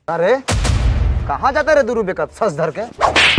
अरे कहाँ जाते रे दूर बेकत सस धर के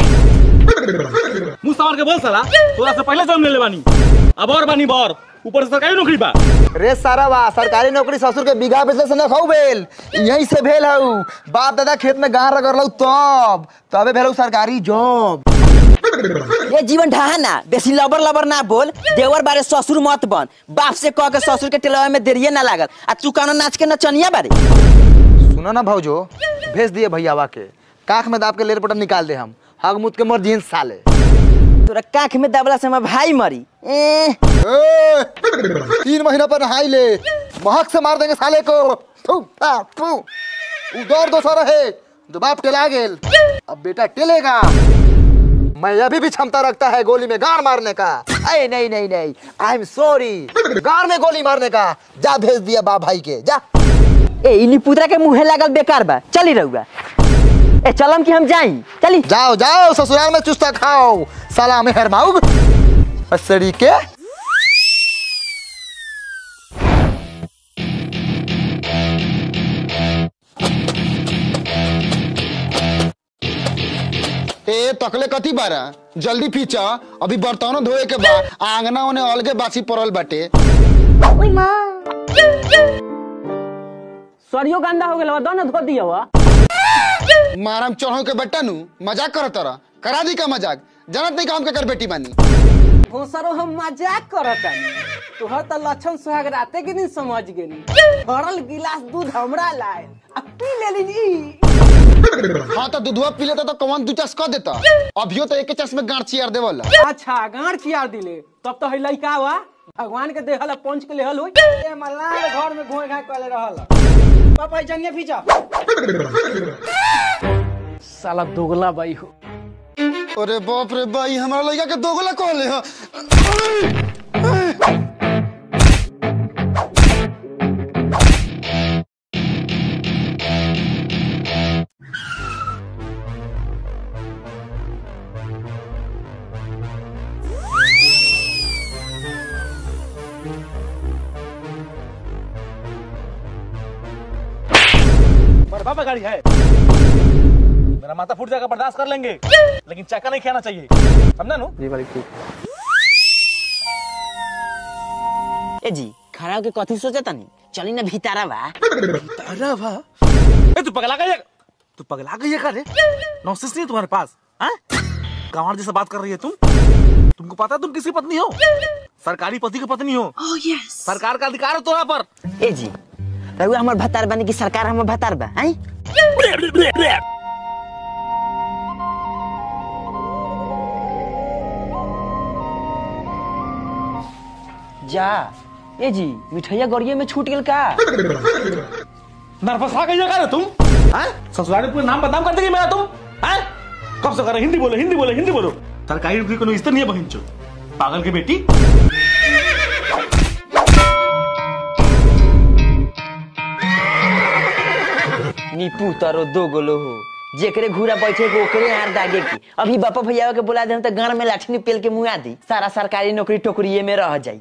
मुंह संभाल के बोल साला तोरा से पहले जन्म ले ले बानी अब और बानी बर ऊपर से सरकारी नौकरी बा रे सारा बा सरकारी नौकरी ससुर के बीघा बेचले से न खाऊ भेल यहीं से भेल हऊ बाप दादा खेत में गाड़ रगड़लऊ तब तबे भेलऊ सरकारी जॉब ये जीवन ढहा ना बेसी लबर लबर ना बोल देवर बारे ससुर मत बन बाप से कह के ससुर के टेलवा में देरिये ना लागल आ तू कानो नाच के नचनिया बारे सुनो ना भौजो भेज दिए भैयावा के काख में दाब के लेर पटन निकाल दे हम हग मुत के मर जीन साले तोरा काख में दबला से हमर भाई मरी ए ए, तीन महीना पर नहाई ले महक से मार देंगे साले को थू, आ, थू। उ दौड़ दो रहे जो बाप टेला गेल अब बेटा टेलेगा मैं अभी भी क्षमता रखता है गोली में गाड़ मारने का अरे नहीं नहीं नहीं आई एम सॉरी गाड़ में गोली मारने का जा भेज दिया बाप भाई के जा ए इनी पुतरा के मुंहे लागल बेकार बा चली रहुआ ए चलम कि हम जाई चली जाओ जाओ ससुराल में चुस्ता खाओ साला मेहर माउग असड़ी के ए तकले कथी बारा जल्दी पीछा अभी बर्तनों धोए के बा आंगना ओने अलगे बासी पड़ल बाटे सरियो गंदा हो गेल दो ना धो दिया हुआ मारम चढ़ो के बेटा नु मजाक करत तोरा करा दी का मजाक जानत नहीं का हम केकर बेटी बानी भोसरो हम मजाक करत तानी तोहर त लक्षण सुहाग राते के दिन समझ गेनी भरल गिलास दूध हमरा लाए आ पी लेली हाँ तो दूधवा पी लेता तो कौन दू चस कर देता अभियो तो एक चस में गांठ चियार देवल अच्छा गांठ चियार दिले तब तो है लइका हुआ भगवान के देहल पंच के लेहल होई ए मल्लार घर में घोय घाय कले रहल पापा जंगे पीछा साला दोगला बाई हो अरे बाप रे भाई हमारा लड़का के दोगला कहले ह पर बाबा गाड़ी है मेरा माथा फूट जाएगा बर्दाश्त कर लेंगे लेकिन चक्का नहीं खाना चाहिए समझा नु जी वाली ठीक ए जी खड़ा होके कथी सोचे तनी चली ना भीतारा बा अरे वाह ए तू पगला गई है तू पगला गई है का रे नॉनसेंस नहीं है तुम्हारे पास हैं गंवार जैसा बात कर रही है तुम तुमको पता है तुम किसकी पत्नी हो सरकारी पति की पत्नी हो सरकार का अधिकार है तुम्हारा पर ए जी रहुआ हमर भतार बनी कि सरकार हमर भतार बा हैं जा ए जी मिठैया गड़िए में छूट गेल का नर्वस आ गई है का रे तुम हैं ससुराल में पूरा नाम बदनाम कर देगी मेरा तुम हैं कब से कर रहे हिंदी बोलो हिंदी बोलो हिंदी बोलो सरकारी नौकरी को इज्जत नहीं है बहन चो पागल की बेटी नीपू तारो दो गोलो हो जेकरे घूरा बैठे के ओकरे यार दागे की अभी बापा भैया के बुला दे तो गाड़ में लाठी ने पेल के मुआ दी सारा सरकारी नौकरी टोकरिए में रह जाई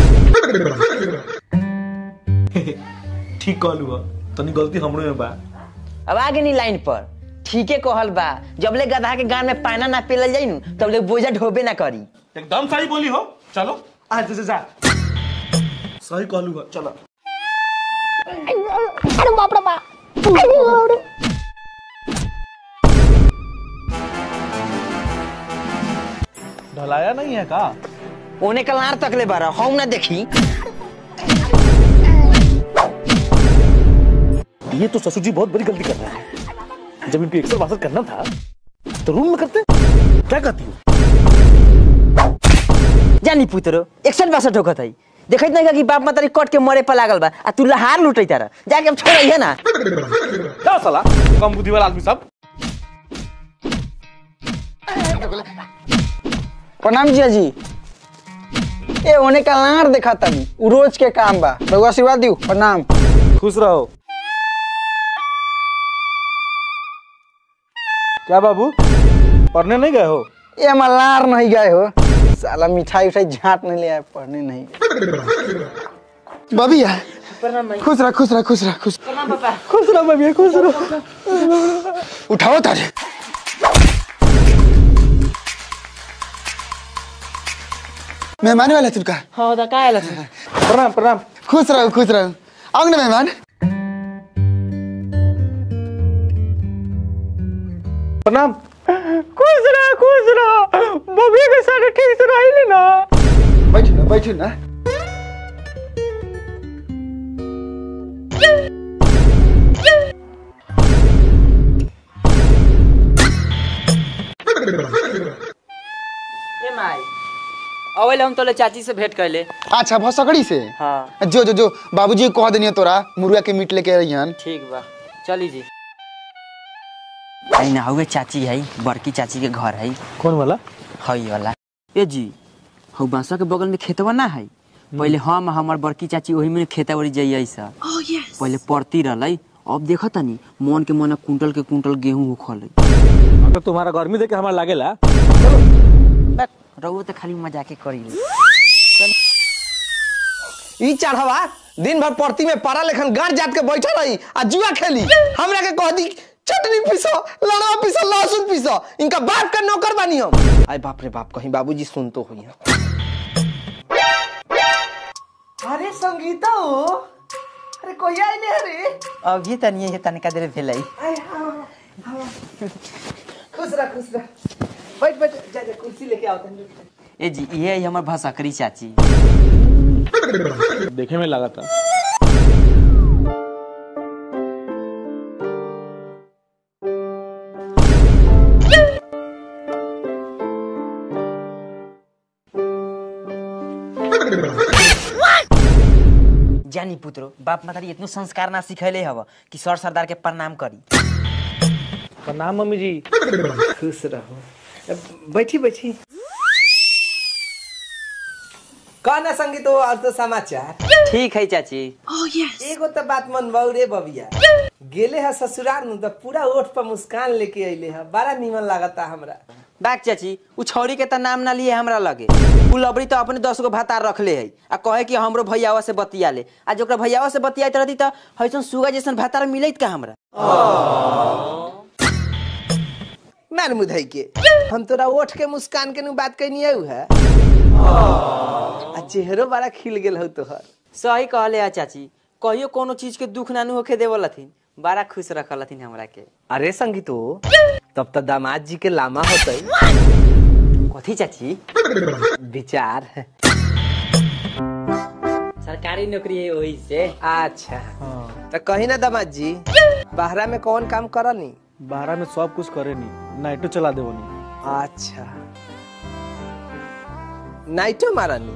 ठीक कहलू है तनी गलती हमरो में बा अब आगे नी लाइन पर ठीके कहल बा जबले गधा के गान में पाना ना पेलल जाई नु तबले बोझा ढोबे ना करी एकदम सही बोली हो चलो आ जा जा जा सही कहलू है चलो ढलाया नहीं है का ओने कलार तकले बारा हम ना देखी ये तो ससुर जी बहुत बड़ी गलती कर रहे हैं जब इनको एक्सर वासर करना था तो रूम में करते क्या कहती हो जानी पुतरो एकसठ बासठ होखत है देखत नहीं कि बाप मातारी कट के मरे पर लागल बा आ तू लहार लुटै तारा जाके हम छोड़ै है ना क्या साला कम बुद्धि वाला आदमी सब प्रणाम जिया जी ए ओने कलार देखा तनी उ रोज के काम बा रघुआ आशीर्वाद दियो प्रणाम खुश रहो क्या बाबू पढ़ने नहीं गए हो ए मल्लार नहीं गए हो साला मिठाई उठाई झाट नहीं ले आए पढ़ने नहीं बबिया खुश रह खुश रह खुश रह खुश खुश रहो बेबी खुश रहो उठाओ तारे मेहमान वाला तुमका हाँ तो का आयल प्रणाम प्रणाम खुश रहो खुश रहो आओ ना मेहमान प्रणाम खुश रहो खुश रहो बबी के साथ ठीक से रही ना बैठो ना बैठो ना ए माई अवेले हम तोले चाची से भेंट कैले अच्छा भसकड़ी से हाँ जो जो जो बाबूजी को कह देनी तोरा मुर्गा के मीट लेके अइहन ठीक बा चली जी आई ना हुए चाची है बड़की चाची के घर है कौन वाला हई वाला ए जी हौ बांसा के बगल में खेतवा ना है पहले हम हमर बड़की चाची वही में खेता वरी जाइए सा पहले पड़ती रहलै अब देखा तनी मन के मन कुंटल के कुंटल गेहूं उखल अगर तुम्हारा गर्मी देख के हमारा लागेला रहुआ तो खाली मजाके करी ई चढ़वा दिन भर परती में पारा लेखन गांठ जात के बैठा रही आ जुआ खेली हमरा के कह दी चटनी पीसो लड़ा पीसो लहसुन पीसो इनका बाप का नौकर बानी हम आय बाप रे बाप कहीं बाबूजी सुन तो हुई अरे संगीता हो अरे कोई आई नहीं अरे अभी तनी है तनिका देर भेलै खुश रह खुश रह बैठ बैठ जा जा कुर्सी लेके आओ तनी ए जी ये है हमर भसकरी चाची देखे में लगा था जानी पुत्रो बाप मातारी इतनो संस्कार ना सिखैले हव कि सर सरदार के प्रणाम करी प्रणाम मम्मी जी खुश रहो बैठी बैठी कहना संगीत हो और तो समाचार ठीक है चाची एगो तो बात मन बाऊ रे बबिया गेले है ससुराल में तो पूरा ओठ पर मुस्कान लेके अइले है बड़ा नीमन लागता हमरा बाक चाची उ छौरी के त नाम ना लिए हमरा लगे उ लबड़ी तो अपने दस गो भातार रखले है आ कहे कि हमरो भैयावा से बतिया ले आ जोकरा भैयावा से बतियात रहती त हैसन सुगा जैसन भातार मिलत का हमरा नान मुधई के हम तोरा ओठ के मुस्कान के नु बात कहनी है आ चेहरो बड़ा खिल गेल हो तोहर सही कहले आ चाची कहियो कोनो चीज के दुख नानू होके देवलथिन बड़ा खुश रखलथिन हमरा के अरे संगीतो तब तो दामाद जी के लामा होते कथी चाची विचार सरकारी नौकरी है वही से अच्छा तो कही ना दामाद जी बाहरा में कौन काम करनी बारह में सब कुछ करे नहीं नाइटो चला दे नहीं अच्छा नाइटो मारनी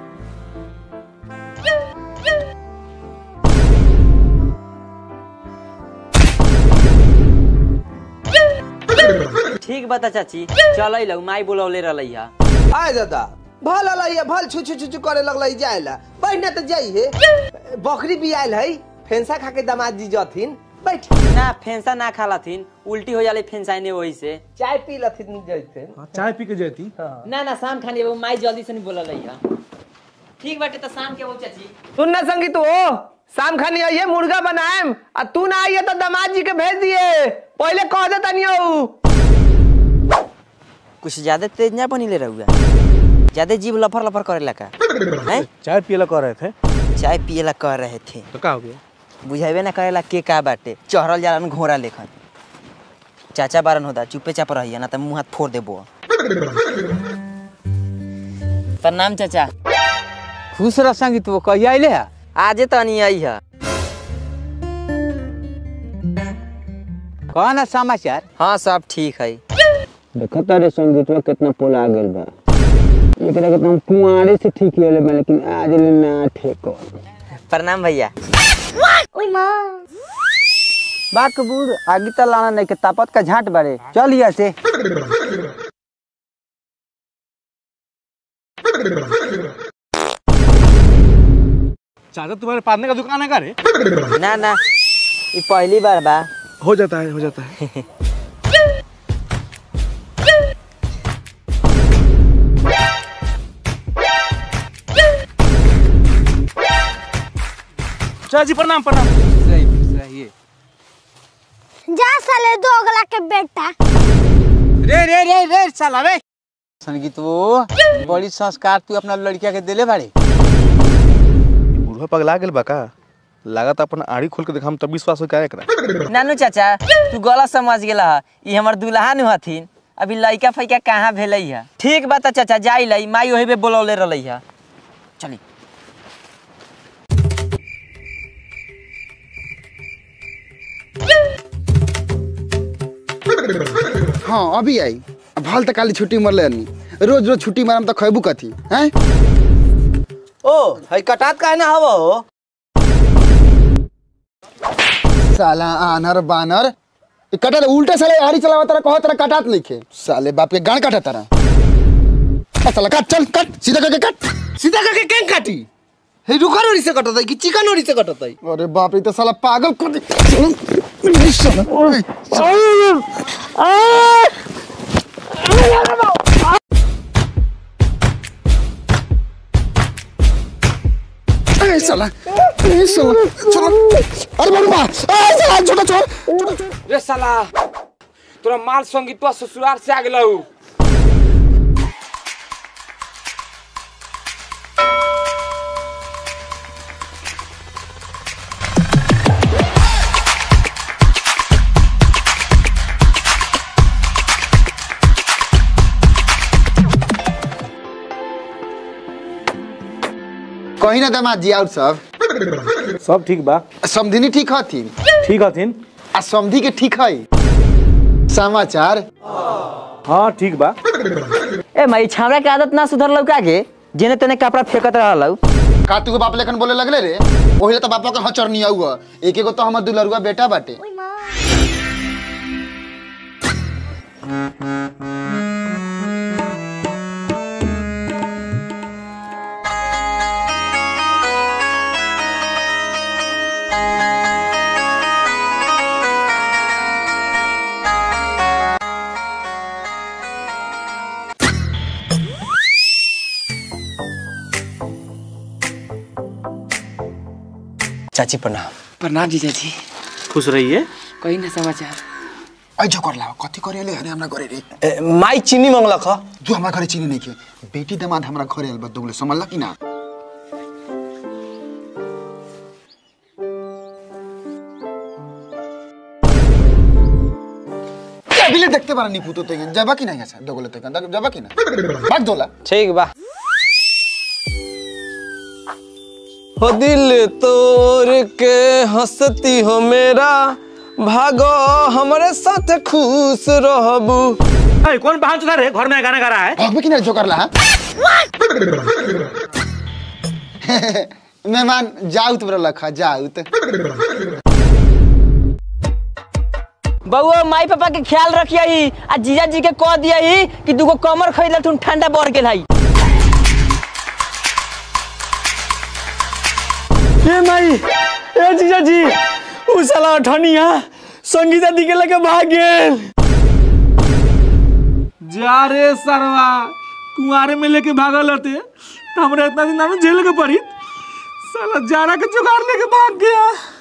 ठीक बता चाची चल लौ माई बोलौले रहलै हा आय दादा भल अलैया भल छु छु छु छु करे लगलै जायला बैठ ना तो जाई है बकरी भी आयल है फेंसा खा के दामाद जी जथिन बैठ ना फेंसा ना खालथिन उल्टी हो जाले फेंसाइने वही से चाय पी लथिन जैते चाय पी के जाती ना ना शाम खाने वो माई जल्दी से नहीं बोला रही ठीक बाटे तो शाम के वो चाची सुन ना संगीत हो शाम खानी आइए मुर्गा बनाएम आ तू ना आइए तो दामाद जी के भेज दिए पहले कह दे तनी कुछ ज्यादा तेज ना बनी ले रहुआ ज्यादा जीव लफर लफर करे लगा हैं चाय पियला कर रहे थे चाय पियला कह रहे थे तो क्या हो गया बुझाइबे ना करेला के का बाटे चढ़ल जालन घोड़ा लेखन चाचा बारन होता चुपे चाप रहिए ना तो मुंह हाथ फोड़ देबो प्रणाम चाचा खुश रह संगीत वो कहिया अइले है आजे तनी आई है कौन है समाचार हाँ सब ठीक है देखता रे संगीतवा कितना पोला गेल बा एकरा के हम कुंवारे से ठीक होले बा लेकिन आज ले ना ठीक हो प्रणाम भैया बा कबूर आगे त लाना नहीं के तापत का झाट बारे चल यहाँ से चाचा तुम्हारे पादने का दुकान है का रे ना ना ये पहली बार बा हो जाता है हो जाता है चाची प्रणाम प्रणाम जा साले दो अगला के बेटा रे रे रे रे साला रे संगीत वो बड़ी संस्कार तू अपना लड़किया के दिले बाड़े बूढ़ा पगला गेल बा का लागत अपन आड़ी खोल के देखा तब विश्वास हो क्या एकरा नानू चाचा तू गलत समझ गेला ह ई हमर दुल्हा नु हथिन अभी लइका फैका कहाँ भेलै है ठीक बात चाचा जाई लई माई ओही पे बोलौले रहलै है चली हाँ अभी आई अब हाल तक काली छुट्टी मरले नहीं रोज रोज छुट्टी मारम तो खैबू कथी हैं ओ हई कटात काहे ना हव हो साला आनर बानर ई कटत उल्टे साले आरी चलावा तारा कहो तारा कटात लिखे साले बाप के गान काटा तारा आ साला काट चल काट सीधा करके काट सीधा करके कें काटी हे रुखा नोरी से कटत है कि चिकन नोरी से कटत है अरे बाप रे ई तो साला पागल कर दे साला, ओए, ए साला ए साला चलो अरे बाबा ए साला छोटा छोटा रे साला तोरा माल संगीतवा ससुराल से आ गेलौ कहीं ना दामाद जी और सब सब ठीक बा समधिनी ठीक हथिन ठीक हथिन आ समधी के ठीक है समाचार हाँ ठीक बा ए माई छावड़ा के आदत ना सुधर का के जेने तेने कपड़ा फेंकत रहलौ का तू बाप लेखन बोले लगले रे ओहिले तो बापा के हचर नहीं हुआ एक एगो तो हमर दुलरुआ बेटा बाटे चाची प्रणाम प्रणाम जीजा जी खुश रहिए कहीं ना समाचार ऐ जो कर लाओ कथी करे ले अरे हमरा घरे रे ए, माई चीनी मंगलक ह जो हमरा घरे चीनी नहीं के बेटी दामाद हमरा घरे आइल बा दोगले समझला कि ना अभी देखते बारा निपु तो तेगन जाबा कि नहीं ऐसा दोगले तेगन जाबा कि ना भाग दोला ठीक बा हो दिल तोड़ के हंसती हो मेरा भागो हमारे साथ खुश रहबू अरे कौन बहान चुदा रे घर में गाना गा रहा है भाग में कि नहीं जो कर ला हाँ? मेहमान जाउत बरा लखा जाउत बउआ माई पापा के ख्याल रखियई आ जीजा जी के कह दियई कि दूगो कमर खरीदल तुम ठंडा बढ़ गेल हई ए माई ए जीजा जी उ साला ठनिया संगीता दी के लगे भाग गेल जा रे सरवा कुंवारे में लेके भागल होते तो हमरा इतना दिन ना झेल के पड़ी साला जारा के जुगाड़ लेके भाग गया